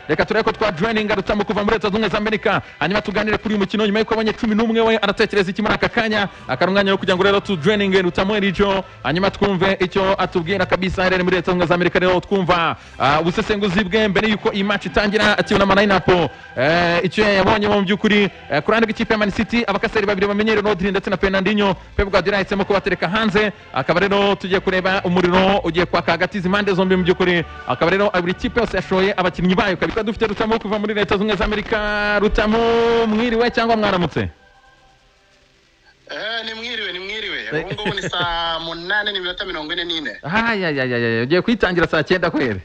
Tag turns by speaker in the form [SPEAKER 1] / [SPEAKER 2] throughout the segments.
[SPEAKER 1] reka turebe ko twadreninga rutamu kuva muri leta zunze ubumwe za amerika hanyuma tuganire kuri uyu mukino nyuma y'uko abonye cumi n'umwe we aratekereza iki muri aka kanya akaba umwanya wo kugira ngo rero tudreninge rutamu rijo hanyuma twumve icyo atubwira kabisa aherereye muri leta zunze ubumwe za amerika rero twumva ah, ubusesenguzi bwe mbere y'uko iyi match itangira akibona amanayinapo icyo yabonye mu by'ukuri eh, ku ruhande rw'ikipe ya Man City abakaseri babiri bamenyereye Rodri ndetse na Fernandinho Pep Guardiola yahisemo kubatereka hanze akaba rero tugiye kureba umuriro ugiye kwaka hagati izi mpande zombi mu by'ukuri akaba rero buri kipe yose yashoye abakinnyi bayo kabisa dufite Rutamu kuva muri leta zunze ubumwe za Amerika Rutamu mwiriwe cyangwa mwaramutse
[SPEAKER 2] Eh, ni mwiriwe ni mwiriwe ubu ngubu ni saa munane n'iminota mirongo ine n'ine
[SPEAKER 1] hayayayaya ugiye kuyitangira saa cyenda kweri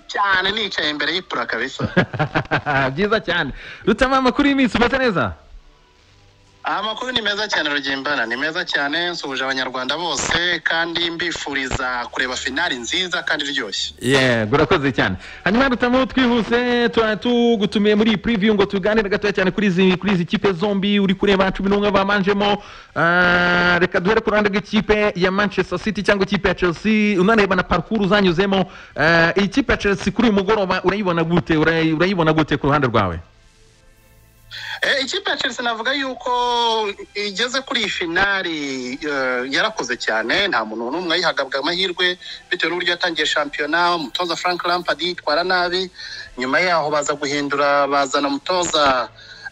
[SPEAKER 2] cyane nicaye imbere y'ipura kabisa
[SPEAKER 1] byiza cyane Rutamu amakuru y'iminsi umeze neza
[SPEAKER 2] amakuru ni meza cyane rugimbana ni meza cyane nsuhuje abanyarwanda bose kandi mbifuriza kureba finali nziza kandi iryoshye
[SPEAKER 1] yego urakoze cyane hanyuma dutamo twihuse tuba tugutumiye muri iyi preview ngo tuganire gatoya cyane kuri izi kuri izi kipe zombi uri kureba cumi n'umwe bamanjemo Ah, reka duhere ku ruhande rw'ikipe ya manchester city cyangwa ikipe ya chelsea unareba na parcours uzanyuzemo Ah, iyi kipe ya chelsea kuri uyu mugoroba urayibona gute Urayi- urayibona gute ku ruhande rwawe
[SPEAKER 2] Eh, ikipe ya chelsea navuga yuko igeze kuri iyi finali eh, yarakoze cyane nta muntu n'umwe ayihabwa amahirwe bitewe n'uburyo yatangiye shampiyona umutoza frank lampard yitwara nabi nyuma yaho baza guhindura bazana umutoza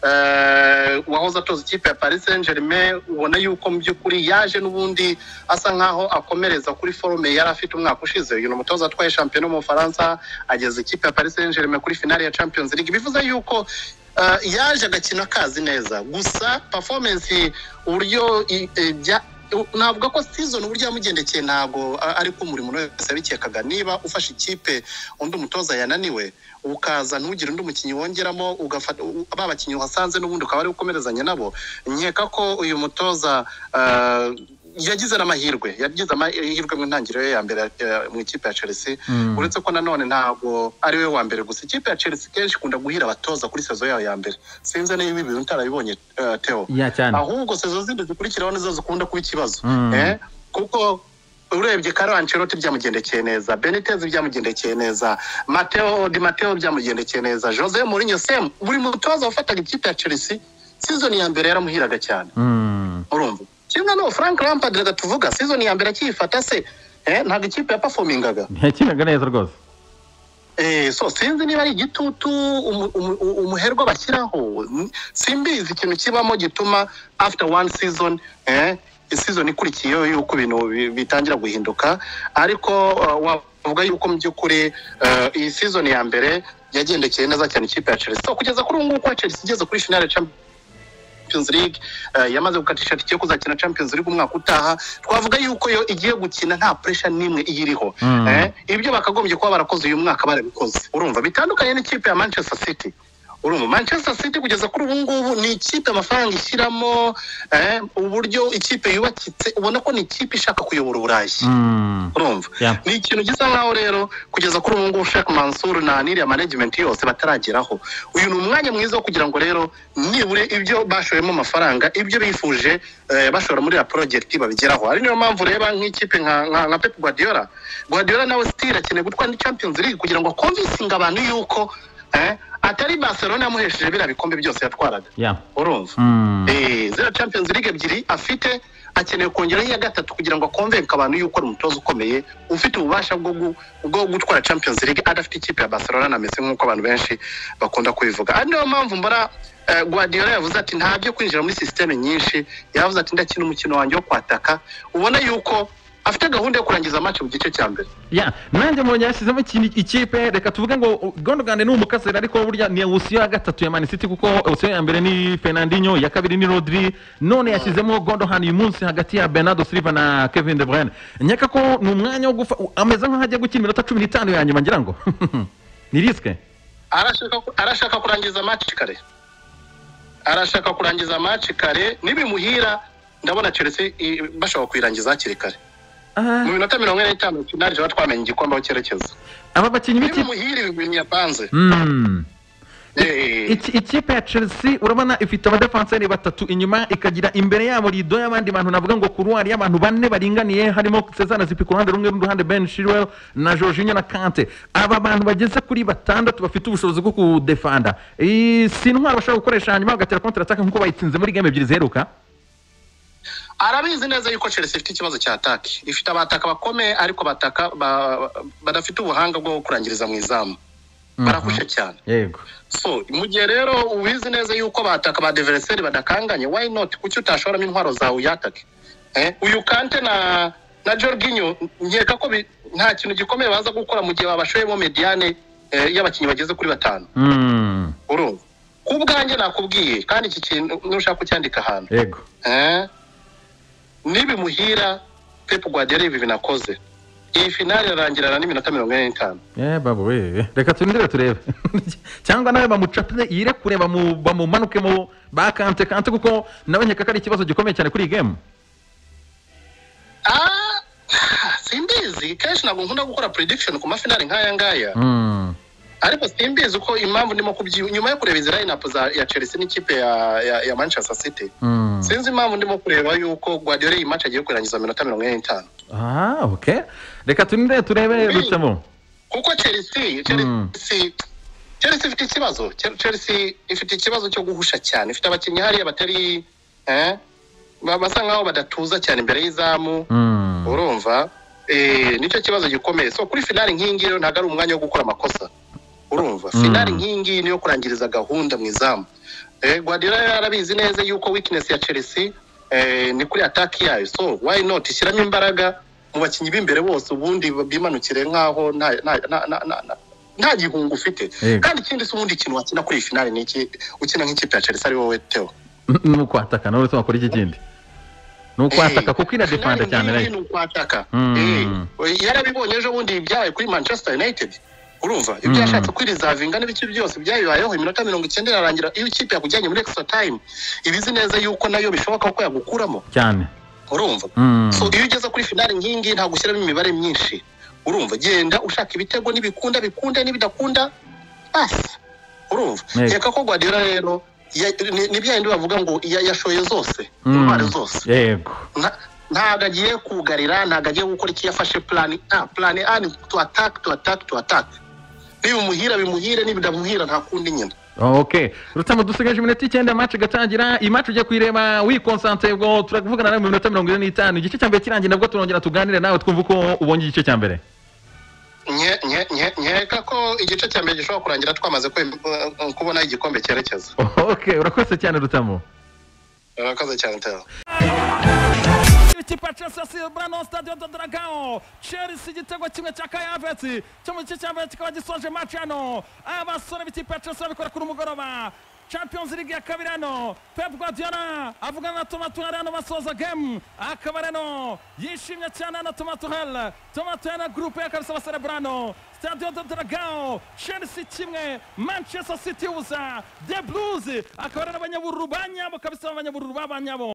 [SPEAKER 2] eh, wahoze atoza ikipe ya paris saint germain ubona yuko mu by'ukuri yaje n'ubundi asa nk'aho akomereza kuri forume yari afite umwaka ushize uyu ni umutoza atwaye shampiyona mu bufaransa ageza ikipe ya paris saint germain kuri finali ya champions league bivuze yuko Uh, yaje agakina akazi neza gusa performance uburyo i- e, bya- u- navuga ko season uburyo yamugendekeye ntabwo a- ariko buri muntu wese yabikekaga niba ufashe ikipe undi umutoza yananiwe ukaza ntugire undi mukinnyi wongeramo ugafata u- ba bakinnyi wasanze n'ubundi ukaba ari ukomerezanya nabo nkeka ko uyu mutoza uh, yagize n'amahirwe yagize amahirwe mu ntangiriro ye ya mbere eh, mu ikipe ya chelsea
[SPEAKER 1] Mm.
[SPEAKER 2] uretse ko nanone ntabwo ari we wa mbere gusa ikipe ya chelsea kenshi ikunda guhira abatoza kuri sezo yayo ya mbere sinzi niba ibi bintu utarabibonye eh, teo
[SPEAKER 1] ya cyane
[SPEAKER 2] ahubwo sezo zindi zikurikiraho nizo zikunda kuba ikibazo
[SPEAKER 1] Mm.
[SPEAKER 2] eh, kuko urebye Carlo Ancelotti byamugendekeye neza Benitez byamugendekeye neza Matteo Di Matteo byamugendekeye neza Jose Mourinho same buri mutoza wafataga ikipe ya Chelsea season ya mbere yaramuhiraga cyane
[SPEAKER 1] Mm.
[SPEAKER 2] urumva kimwe no Frank Lampard reka tuvuga season ya mbere akiyifata se eh, ntabwo ikipe yaperformingaga
[SPEAKER 1] ntakinaga neza rwose
[SPEAKER 2] Eh, so sinzi niba ari igitutu umu- umu- u- umuherwa bashyiraho N- simbizi ikintu kibamo gituma after one season eh, season ikurikiyeho yuko ibintu bi- bitangira guhinduka ariko uh, wavuga yuko mu by'ukuri uh, iyi season ya mbere yagendekeye neza cyane ikipe ya Chelsea so kugeza kuri ubu ngubu kwa Chelsea igeze kuri finale ya Champions Champions League eh, yamaze gukatisha tike yo kuzakina Champions League umwaka utaha twavuga yuko yo igiye gukina nta pressure n'imwe iyiriho
[SPEAKER 1] Mm.
[SPEAKER 2] eh, ibyo bakagombye kuba barakoze uyu mwaka barabikoze urumva bitandukanye n'ikipe ya Manchester City urumva Manchester City kugeza kuri ubu ngubu ni ikipe amafaranga ishyiramo eh, uburyo ikipe yubakitse ubona ko ni ikipe ishaka kuyobora Uburayi
[SPEAKER 1] Mm.
[SPEAKER 2] urumva
[SPEAKER 1] Yeah.
[SPEAKER 2] ni ikintu gisa nkaho rero kugeza kuri ubu ngubu Sheikh Mansour na n'iriya management yose batarageraho uyu ni umwanya mwiza wo kugira ngo rero nibure ibyo bashoyemo amafaranga ibyo bifuje eh, bashora muri ya project babigeraho ari niyo mpamvu ureba nk'ikipe nka, nka, nka Pep Guardiola Guardiola nawe still akeneye gutwara Champions League kugira ngo convincinge abantu yuko eh, atari Barcelona yamuhesheje biriya bikombe byose yatwaraga
[SPEAKER 1] Yeah.
[SPEAKER 2] urumva
[SPEAKER 1] Mm.
[SPEAKER 2] Eh, ziriya Champions League ebyiri afite akeneye kongeraho iya gatatu kugira ngo akonvenke abantu yuko ari umutoza ukomeye ufite ububasha bwo gu- bwo gutwara Champions League adafite ikipe ya Barcelona na Messi nk'uko abantu benshi bakunda kubivuga ari niyo mpamvu mbona eh, Guardiola yavuze ati nta byo kwinjira muri sisiteme nyinshi yavuze ati ndakina umukino wanjye wo kwataka ubona yuko afite gahunda yo kurangiza match mu gice cya mbere
[SPEAKER 1] ya nanjye mbonye yashyizemo ikintu ikipe reka tuvuge ngo gondogande ni umukasera ariko burya ni usiyo ya gatatu ya Man City kuko usiyo ya mbere ni Fernandinho ya kabiri ni Rodri none yashyizemo gondogande uyu munsi hagati ya Bernardo Silva na Kevin De Bruyne nyaka ko ni umwanya wo gufa ameze nk'aho agiye gukina iminota cumi n'itanu ya nyuma ngira ngo ni risike
[SPEAKER 2] arashaka arashaka kurangiza match kare arashaka kurangiza match kare nibimuhira ndabona Chelsea i- bashobora kuyirangiza hakiri kare
[SPEAKER 1] Ah,
[SPEAKER 2] mu minota mirongo ine n'itanu finali tuba twamenye igikombe aho cyerekeza
[SPEAKER 1] aba bakinnyi b'ikipe
[SPEAKER 2] nibimuhira ibi bintu yapanze
[SPEAKER 1] Mm.
[SPEAKER 2] Eh,
[SPEAKER 1] Iki- ikipe ya chelsea urabona ifite abadefenseri batatu inyuma ikagira imbere yabo rido y'abandi bantu navuga ngo kuruwari y'abantu bane baringaniye harimo cezana zipi ku ruhande rumwe n'uruhande ben shirwell na jorginho na kante aba bantu bageze kuri batandatu bafite ubushobozi bwo kudefanda Eh, si intwaro bashobora gukoresha hanyuma bagatera kontra ataka nk'uko bayitsinze muri game ebyiri ziheruka
[SPEAKER 2] arabizi neza yuko chelsea ifite ikibazo cya ataki ifite abataka bakomeye ariko bataka ba- badafite ubuhanga bwo kurangiriza mu izamu barahushye cyane
[SPEAKER 1] yego
[SPEAKER 2] so mu gihe rero ubizi neza yuko bataka ba devereseri badakanganye why not kuki utashoramo intwaro zawe uyatake eh? uyu kante na na jorginho nkeka ko bi- nta kintu gikomeye baza gukora mu gihe babashoyemo mediane eh, y'abakinnyi bageze kuri batanu
[SPEAKER 1] Mm,
[SPEAKER 2] urumva ku bwanjye nakubwiye kandi iki kintu nushaka kucyandika ahantu
[SPEAKER 1] yego
[SPEAKER 2] Eh? nibimuhira pepu guardiola ibi binakoze iyi finale irarangirana n'iminota mirongo ine n'itanu
[SPEAKER 1] Eh, babu we reka turindire turebe cyangwa nawe bamucapire yirekure bamu- bamumanukemo ba kante kante kuko nawe nkeka ko ari ikibazo gikomeye cyane kuri iyi gemu
[SPEAKER 2] Ah, simbizi kenshi ntabwo nkunda gukora prediction ku mafinali nk'aya ngaya
[SPEAKER 1] Mm,
[SPEAKER 2] ariko simbizi uko impamvu ndimo kubyi nyuma yo kureba izi line up za ya chelsea n'ikipe ya, ya, ya manchester city
[SPEAKER 1] mm.
[SPEAKER 2] sinzi impamvu ndimo kureba yuko guardiola iyi match agiye kurangiza mu minota mirongo ine n'itanu
[SPEAKER 1] Ah, okay reka turindire turebe
[SPEAKER 2] Hey.
[SPEAKER 1] rutemo
[SPEAKER 2] kuko chelsea
[SPEAKER 1] Mm.
[SPEAKER 2] chelsea chelsea ifite ikibazo Chel- chelsea ifite ikibazo cyo guhusha cyane ifite abakinnyi hariya batari eh, ba- basa nkaho badatuza cyane imbere y'izamu
[SPEAKER 1] Mm,
[SPEAKER 2] urumva eh, nicyo kibazo gikomeye so kuri finali nk'iyi ngiyi rero ntabwo ari umwanya wo gukora amakosa urumva
[SPEAKER 1] Mm.
[SPEAKER 2] finali nk'iyi ngiyi niyo kurangiriza gahunda mu izamu eh, guardiola yari arabizi neza yuko weakness ya chelsea eh, ni kuri ataki yayo so why not ishyiramo imbaraga mu bakinnyi b'imbere bose ubundi bimanukire nk'aho nta nta- nta- nta- nta- nta- nta gihunga ufite
[SPEAKER 1] Yego.
[SPEAKER 2] kandi ikindi si ubundi kintu wakina kuri iyi finali ni iki ukina nk'ikipe ya chelsea ari wowe teo
[SPEAKER 1] ni ukwataka nawe rutemo kuri iki kindi ni ukwataka kuko iradefanda cyane
[SPEAKER 2] nayo
[SPEAKER 1] nayo
[SPEAKER 2] ni ukwataka
[SPEAKER 1] Mm.
[SPEAKER 2] Eh, yarabibonye ejo bundi ibyaye kuri manchester united urumva ibyo
[SPEAKER 1] Mm.
[SPEAKER 2] yashatse kwirizavinga n'ibice byose byayibayeho iminota mirongo icyenda irarangira iyo ikipe yakujyanye muri extra time ibizi neza yuko nayo bishoboka ko yagukuramo
[SPEAKER 1] cyane
[SPEAKER 2] urumva
[SPEAKER 1] Mm,
[SPEAKER 2] so iyo ugeze kuri finali nk'iyi ngiyi ntabwo ushyiramo imibare myinshi urumva genda ushaka ibitego n'ibikunda bikunda n'ibidakunda basi urumva
[SPEAKER 1] Yego.
[SPEAKER 2] reka ko guardiola rero ya- ni- ni bya bindi bavuga ngo ya- yashoye zose
[SPEAKER 1] mm.
[SPEAKER 2] intwari zose
[SPEAKER 1] yego
[SPEAKER 2] Nta- ntabwo agiye kugarira ntabwo agiye gukora icyo yafashe plan a plan a ni to attack to attack to attack nibimuhira bimuhire nibidamuhira nta kundi nyina
[SPEAKER 1] ok rutamo dusigaje iminota icyenda match igatangira iyi match ugiye kuyireba wikonsante ubwo turavugana nawe mu minota mirongo ine n'itanu igice cya mbere kirangiye nabwo turongera tuganire nawe twumve uko ubonye igice cya mbere
[SPEAKER 2] Nye- nye- nye- nkeka ko igice cya mbere gishobora kurangira twamaze kwe- eh, kubona igikombe cyerekeza
[SPEAKER 1] ok urakoze cyane rutamo
[SPEAKER 2] urakoze cyane teo
[SPEAKER 1] ikipe ya chelsea yasimbura no stade do dragão chelsea igitego kimwe cya kaya havesi cyo mu gice cya mbere kikaba gisoje match hano abasore b'ikipe ya chelsea babikora kuri umugoroba champions league ya kabiri hano pep guardiola avugana na toma tuhel hano basoza game akaba rero yishimye cyane hano toma tuhel toma tuhel na gurupe ye kabisa baserebura hano stade do dragão chelsea kimwe manchester city ubusa the blues akaba rero abanyabururu banyabo kabisa abanyabururu babanyabo